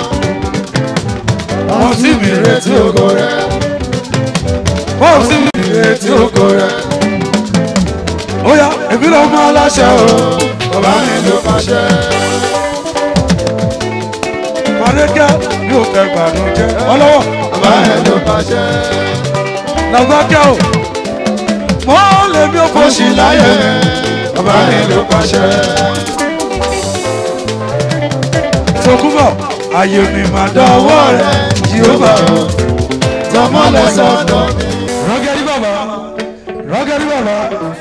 wọ́n sì mí retí ògo rẹ̀. wọ́n sì mí retí ògo rẹ̀. ó yá èmi ló mọ aláṣẹ o bàbá mi ló pàṣẹ. Fàdékẹ́ mi ò fẹ́ gbàdúnjẹ́ ọlọ́wọ́ bàbá mi ló pàṣẹ. Làbákẹ́ o mọ́ lèmi ò fòṣì láyé bàbá mi ló pàṣẹ. Tòkúbọ̀ ayé mi máa dánwọ́ rẹ̀ jehova tọmọlẹ sọdọ mi. rọgẹdì bàbá rọgẹdì bàbá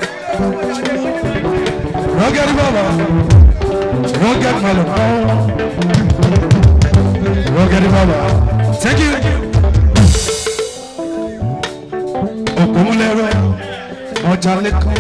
rọgẹdì bàbá rọgẹdì mọlọ rọgẹdì bàbá thank you. òkúnlẹ̀rọ ọjà lẹ́kọ̀ọ́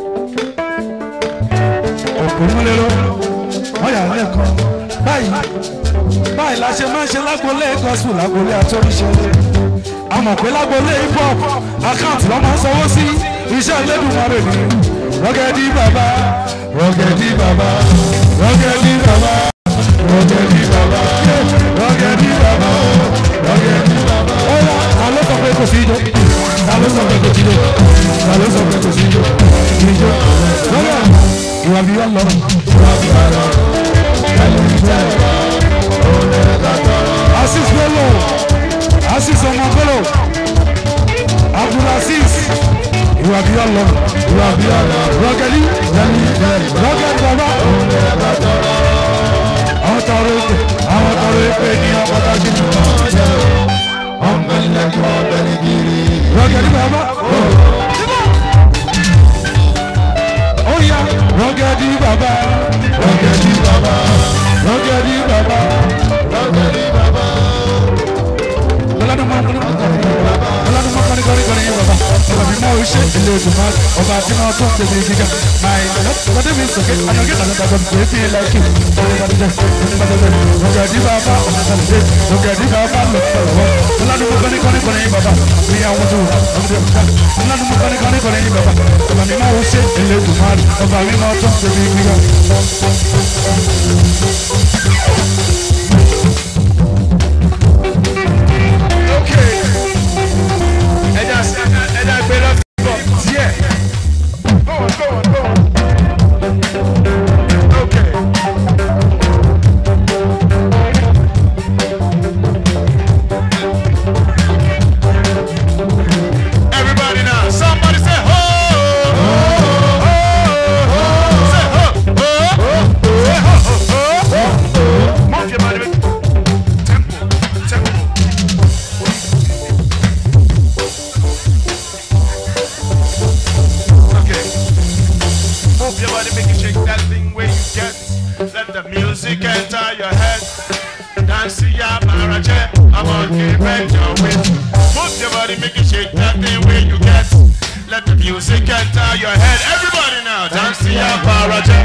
òkúnlẹ̀rọ ọjà lẹ́kọ̀ọ́ báyìí báyìí la ṣe máa ń ṣe lágbolé gospel lágbolé àtọ́ríṣe àmọ̀ pé lágbolé hip hop account lọ́ máa ń sanwó sí iṣẹ́ Elédùmarè ni rọ́gẹ́dì bàbá rọ́gẹ́dì bàbá rọ́gẹ́dì bàbá rọ́gẹ́dì bàbá rọ́gẹ́dì bàbá rọ́gẹ́dì bàbá. ọ̀la ta ló sọ pé kò sí ijó ta ló sọ pé kò sí ijó ta ló sọ pé kò sí ijó ijó lọ́wọ́ ìwà bí wọ́n lọ ìwà bí wọ́n lọ asis bello asis ọmọ bello abdulaziz ìwà bí ọlọ ìwà bí ọlọ rọgẹlí rọgẹlí bàbá àwọn tọrọ èpè àwọn tọrọ èpè ní ọpọtàkì ní rọgẹlí bàbá ó yá rọgẹlí bàbá rọgẹlí bàbá rọgẹlí bàbá rọgẹlí bàbá. ọlọ́dún máa ń kọ́ni ọlọ́dún máa ń kọ́ni kọ́ni kọ́ni yín bàbá ọba mi máa ń ṣe ilé ìgbìmọ̀ ọba àti máa tó ń tẹ̀lé gíga máa ń lọ́dún mi sọ̀kẹ́ àyọ̀kẹ́ àti àgbàdo kò fi ilẹ̀ kí ọ̀rẹ́ bá ti jẹ́ ọ̀rẹ́ bá ti jẹ́ ọ̀gẹ̀dì bàbá ọ̀gẹ̀dì ọ̀gẹ̀dì bàbá lọ lọ́wọ́ ńládùúgbò kọ́ni kọ́ni kọ́ni yín bàbá mi àwọn tó wà ọ̀gẹ̀dì bàbá ńládùúgbò kọ́ni kọ́ni kọ́ni yín bàbá ọba mi máa wọ ṣe Elédùmarè ọba mi máa tọ́ ṣe mi gbígbà. Okay. Ẹja ẹja gbé lọ́sibọ̀ díẹ̀. Go on, go on, go on. Okay. Everybody now, somebody say ho! Ho! Ho! Say ho! Ho! Say ho! Ho! Ho! Move your body. Tempo, tempo. Okay. Move your body, make it shake that thing where you get. Let the music enter your head. Dance to your maraje. I'm on bend your waist. Move your body, make it shake that thing where you get. Let the music enter your head. Everybody now, dance to your maraje.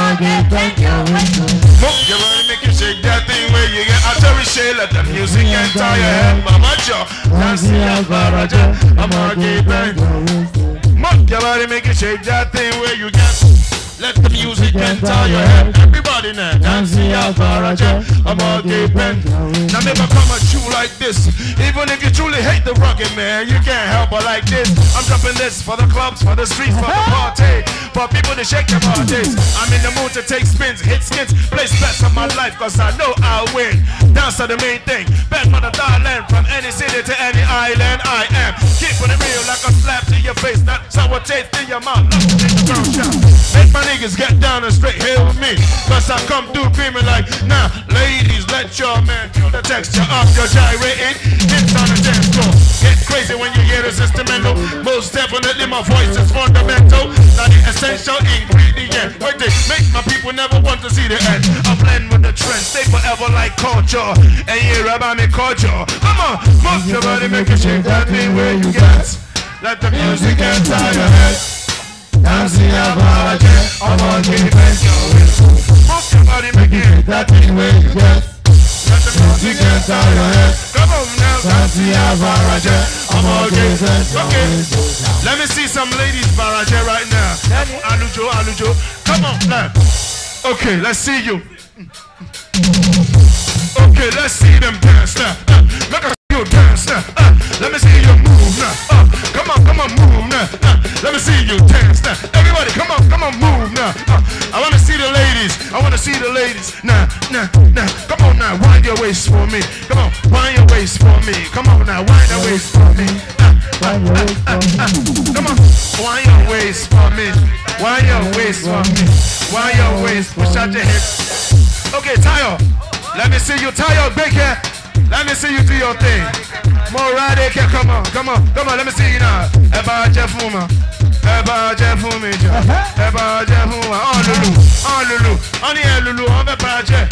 Move your body, make it shake that thing where you get. I tell you, Shay, let the music enter your head. Mama Joe, dance to your maraje. I'm on bend. Move your body, make it shake that thing where you get. Let the music enter your head. Everybody now, dance the Alvaraja. I'm all gay pen. Now never come at you like this. Even if you truly hate the rugged man, you can't help but like this. I'm dropping this for the clubs, for the streets, for the party. For people to shake their bodies. I'm in the mood to take spins, hit skins, place bets on my life, cause I know I'll win. Dance to the main thing. Bet for the darling from any city to any island. I am keeping it real like a slap to your face. Not sour taste in your mouth. Love to take the ground shot. Make my niggas get down and straight here with me. Cause I come through creaming like, nah, ladies, let your man feel the texture of your gyrating. Hips on the dance floor. Get crazy when you hear this instrumental. Most definitely my voice is fundamental. Now the essential ingredient. Wait, they make my people never want to see the end. I blend with the trend, stay forever like culture. And you about me culture. Come on, move your body, make it shake that thing where you get. Let the music enter your head. Dancing about again, I'm on the bench. Move your body, make it shake that thing where you get. Let the music enter your head. Come on now, dancing about again, I'm on the bench. Okay, let me see some ladies barrage right now. Alujo, Alujo, come on, now. Okay, let's see you. Okay, let's see them dance now. Uh, make us see you dance now. Uh, let me see you move now. Uh, come on, come on, move now. Uh, let me see you dance now. Everybody, come on, come on, move now. Uh, I want to see the ladies. I want to see the ladies. Now, now, now. Come on now, wind your waist for me. Come on, wind your waist for me. Come on now, wind your waist for me. Uh, uh, uh, uh, uh. Come on, wind your waist for me. Wind your waist for me. Wind your waist. Push out your hips. Okay, Tayo. Let me see you, Tayo Baker. Let me see you do your thing. More ride come on, come on, come on, let me see you now. Ẹ bá jẹ́ fún ma, ẹ bá jẹ́ fún mi jọ, ẹ bá jẹ́ fún wa. Ọ̀n lulu, ọ̀n lulu, ọ̀n ní ẹ lulu, ọ̀n fẹ́ bá jẹ́.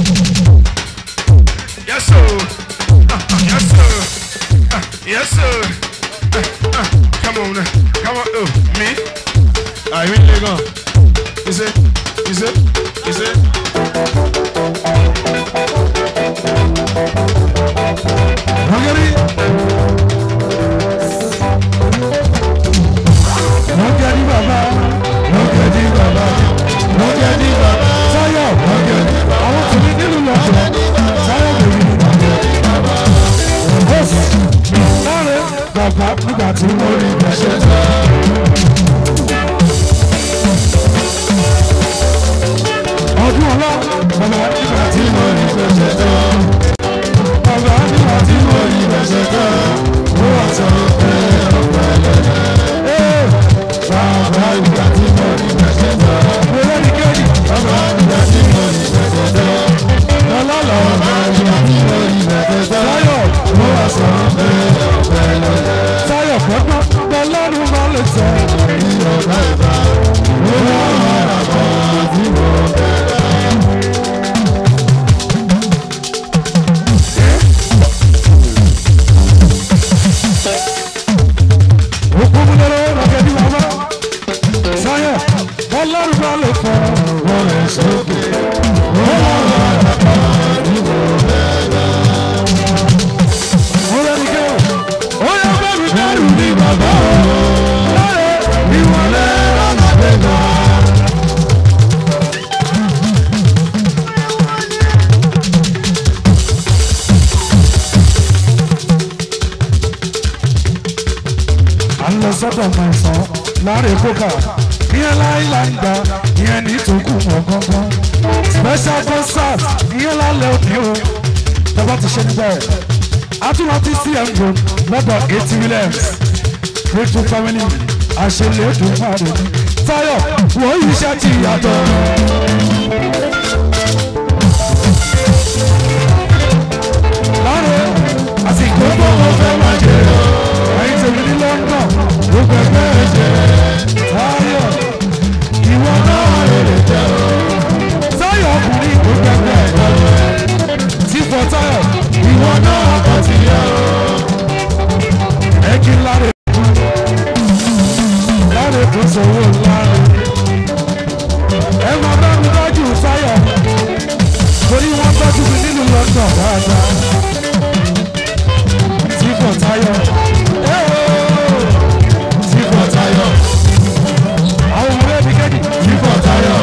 Yes sir, uh, uh, yes sir, uh, yes sir. Uh, uh, come on, uh, come on, oh, me. I really go. You see, you see, you see. Hungary. Hungary bàbá. Hungary bàbá. Hungary bàbá. Táyọ̀. Hungary bàbá. Àwọn tìbí nílùú lọ́jọ́. Táyọ̀ bèbí. Bọ́sì. Láre bàbá nígbà tí mo rí ìgbésẹ̀ tó. Ọdún sọ́dọ̀ mẹ́sàn láàrin kókà ìyẹn láìláńdà ìyẹn ní tòkù mọ̀ gángan special concert ìyẹn lálẹ́ òní o tọ́ba ti ṣe níbẹ̀ àtúntò cm road lọ́dọ̀ eighty williams grateful family àṣẹlẹ̀dùn máa rẹ̀ ní tayo wọ́n yìí ṣe ti yàtọ̀. láàrin àsìkò tó mo fẹ́ máa jẹ ẹ̀yin tèmi ní london ló gbẹgbẹ́ jẹ tayo ìwọ náà rere jẹ tayo ọkùnrin ló gbẹgbẹ́ jẹ tí fọ tayo ìwọ náà kọ ti yẹ ẹ kí n láre láre tó sọ̀rọ̀ láre ẹ máa bá mi tọ́jú tayo torí wọ́n tọ́jú mi nínú london dáadáa tí fọ tayo tí fọ tayo àwọn ọmọ ẹbí kejì tí fọ tayo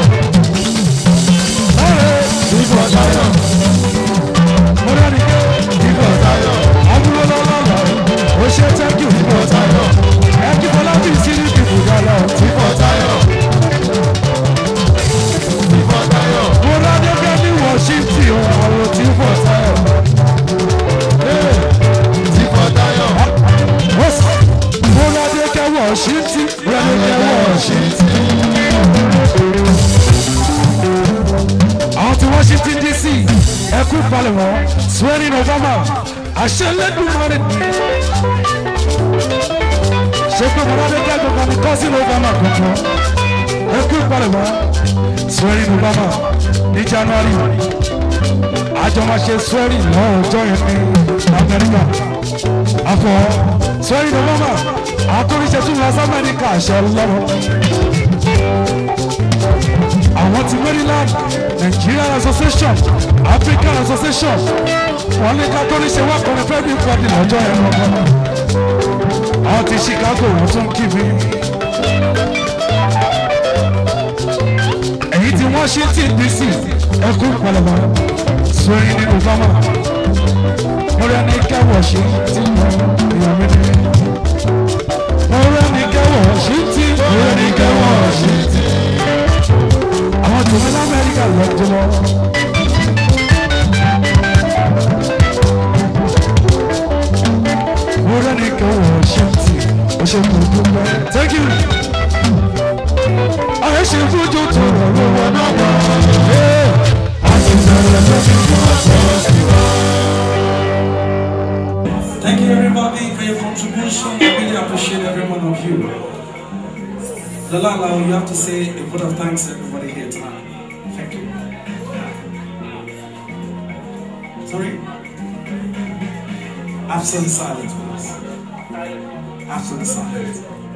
láre tí fọ tayo mo dá ní ké tí fọ tayo abúlé lọ́lọ́lọ́ o ṣe thank you tí fọ tayo ẹ kí fọlá bí sí ní kìkù gálà tí fọ tayo tí fọ tayo mo dá ní ké ní washington ọ̀rọ̀ tí fọ tayo. Tí fọ tayo. Mo dá ní ké washington mo dá ní ké washington. àwọn tí washington dc ẹkú palẹ̀mọ́ swearing obama àṣẹ lẹ́dùnmọ́rẹ́ ni ṣé pé mọ́ládé kẹ́gbọ̀n ní cousin obama kankan ẹkú palẹ̀mọ́ swearing obama ní january àjọ máa ṣe swearing náà ọjọ́ yẹn ní amẹ́ríkà àfọ̀ swearing obama àtúnṣe tún lọ sí amẹ́ríkà àṣẹ lọ́wọ́ àwọn ti maryland nigerian association african association wọn ní catholic ṣe wá kọrin fẹ́ bí pọ́ọ̀dì lọ́jọ́ yẹn lọ́gbọ́n àwọn ti chicago wọ́n tún kí mi. èyí tí washington dc ẹkú pẹlẹmọ sórí ní obama mo rẹ ní kẹwọ ṣe tí mo èèyàn mi ní. mo rẹ ní kẹwọ ṣe tí mo rẹ ní kẹwọ ṣe tí àwọn tòun lamẹ́ríkà lọ́jọ́ lọ. wúrẹ́ ní kí wọ́n ṣe tì ó ṣe kò dúpẹ́. thank you. ayé ṣe fújú tó rọrùn wọn náà wọ̀. a ti bẹ̀rẹ̀ lórí fún ọ̀sẹ̀ sí wa. Thank you everybody for your contribution. I really appreciate every one of you. Lalala, you have to say a word of thanks to everybody here tonight. Thank you. Sorry? Absolute silence, please. Absolute silence.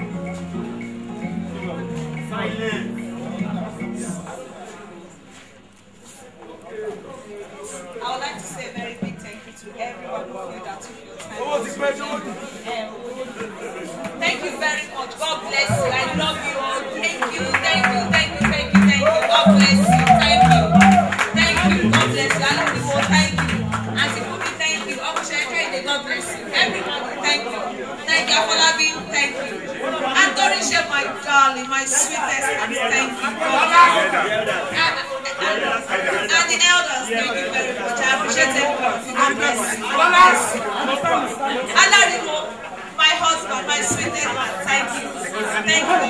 I would like to say a very big thank you to every one of you that took your time. out to Um, Thank you very much. God bless you. I love you all. Thank you, thank you, thank you, thank you, thank you. God bless you. Thank you. Thank you. God bless you. I love you all. Thank you. Auntie Fubi, thank you. Okushere God bless you. Everybody, thank you. Thank you. Afolabi, thank you. Antorisha, my darling, my sweetest, thank you. God bless you. And, and, and the elders, thank you very much. I appreciate everybody. God bless you. God bless you. Alarimo, my husband, my sweetest man, thank you. Thank you.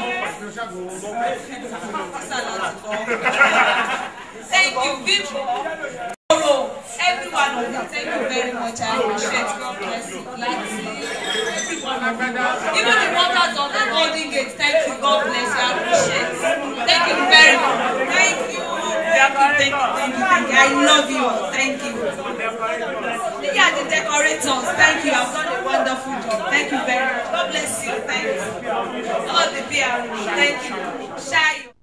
Thank you, Bimbo. Every one of you, thank you very much. I appreciate God bless you. Lati, every one of you. Even the workers of the Golden Gate, thank you. God bless you. I appreciate Thank you very much. Thank you. Thank you, thank you, thank you, thank you. I love you all. Thank you. Yeah, the decorators, thank you. I've done a wonderful job. Thank you very much. God bless you. Thank you. All the PR, thank you. Shy.